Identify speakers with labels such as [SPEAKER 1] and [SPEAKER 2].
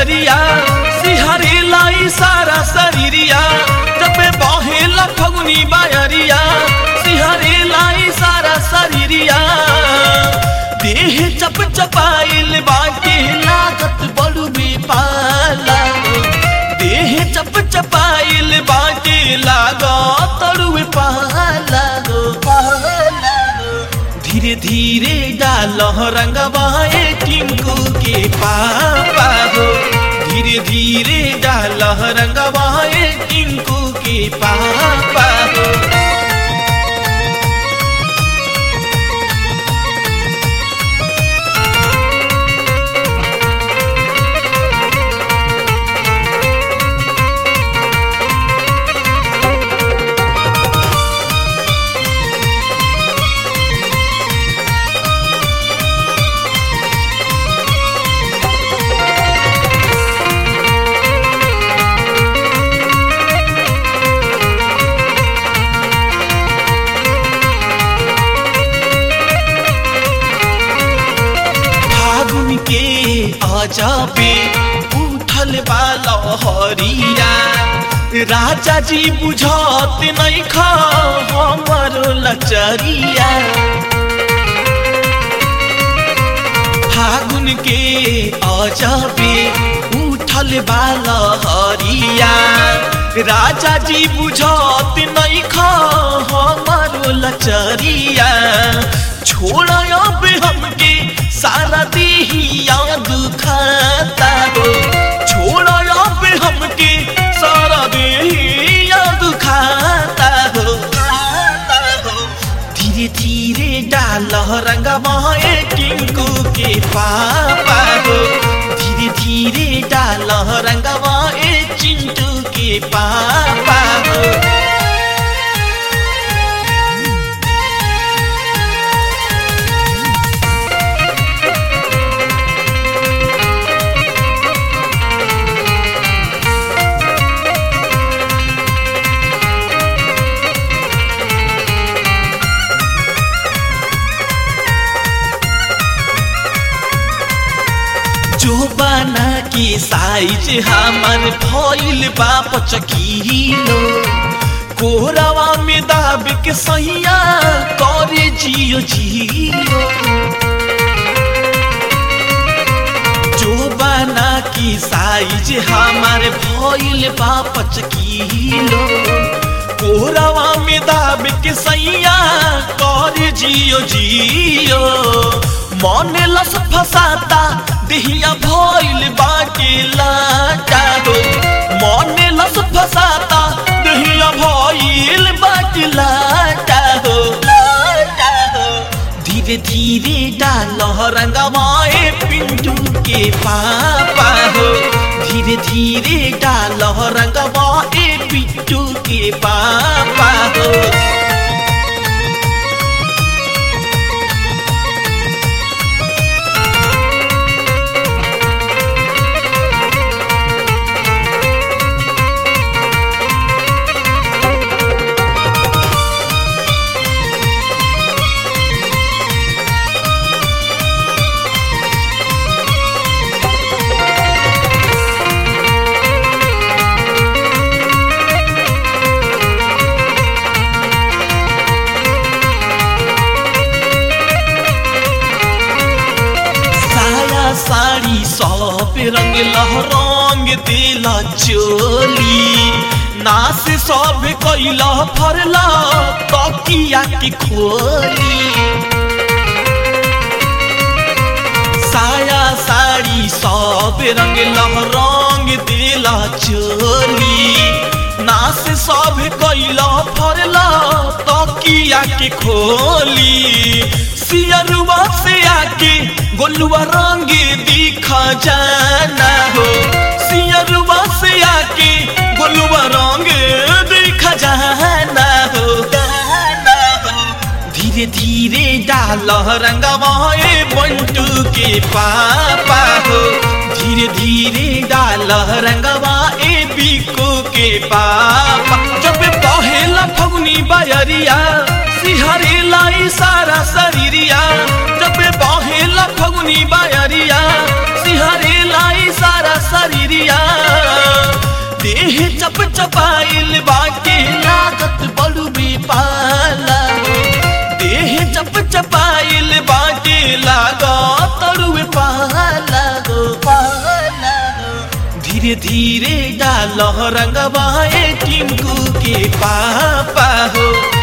[SPEAKER 1] बयरिया सिहरे लाई सारा शरीरिया जब बहेला फगुनी बयरिया सिहरे लाई सारा शरीरिया देह चप चपाइल बाटे लागत बड़ू पाला देह चप चपाइल बाटे लागत तड़ुए पाला हो पाला हो धीरे धीरे डाल रंगवाए टिंकू के पापा हो धीरे धीरे डाल रंगवाए टिंकू के पापा हो फागुन के अजबे उठल वाला हरिया राजा जी बुझत नहीं खा हमर लचरिया फागुन के अजबे उठल वाला हरिया राजा जी बुझत नहीं खा हमर लचरिया छोड़ अब हमके सारा देहिया दुखाता हो छोड़ अब हमके सारा देहिया दुखाता हो धीरे धीरे डाल रंगमाए टिंकू के पापा हो धीरे धीरे डाल रंगमाए चिंटू के पापा हो जो बना की साइज हमर भइल बा पचकिलो कोरावा में दाब के सैया करे जियो जियो जो बना की साइज हमर भइल बा पचकिलो कोरावा में दाब के सैया करे जियो जियो मन लस फसाता देहिया भइल बाटे लाटा हो मन लस फसाता देहिया भइल बाटे लाटा हो लाटा हो धीरे धीरे डाल रंगवाए पिंटू के पापा हो धीरे धीरे डाल रंगवाए पिंटू के पापा हो साया साड़ी सब रंग लहरंग देला चोली नास सब कैला फरला तकिया के खोली साया साड़ी सब रंग लहरंग देला चोली नास सब कैला फरला तकिया के खोली सियरुआ से आके गोलुआ रंग दिखा जाना हो सियरुआ से आके गोलुआ रंग दिखा जाना हो धीरे धीरे डाल रंगवाए बंटू के पापा हो धीरे धीरे डाल रंगवाए बिको के पापा जब पहेला फगुनी बजरिया सिहरे लाई सारा शरीरिया जब बहेला फगुनी बजरिया सिहरे लाई सारा शरीर चपाइल बाटे लागत बड़ुए पाला हो देह चप चपाइल बाटे लागत तरुए पाला हो पाला हो धीरे धीरे डाल रंगवा ए टिंकू के पापा हो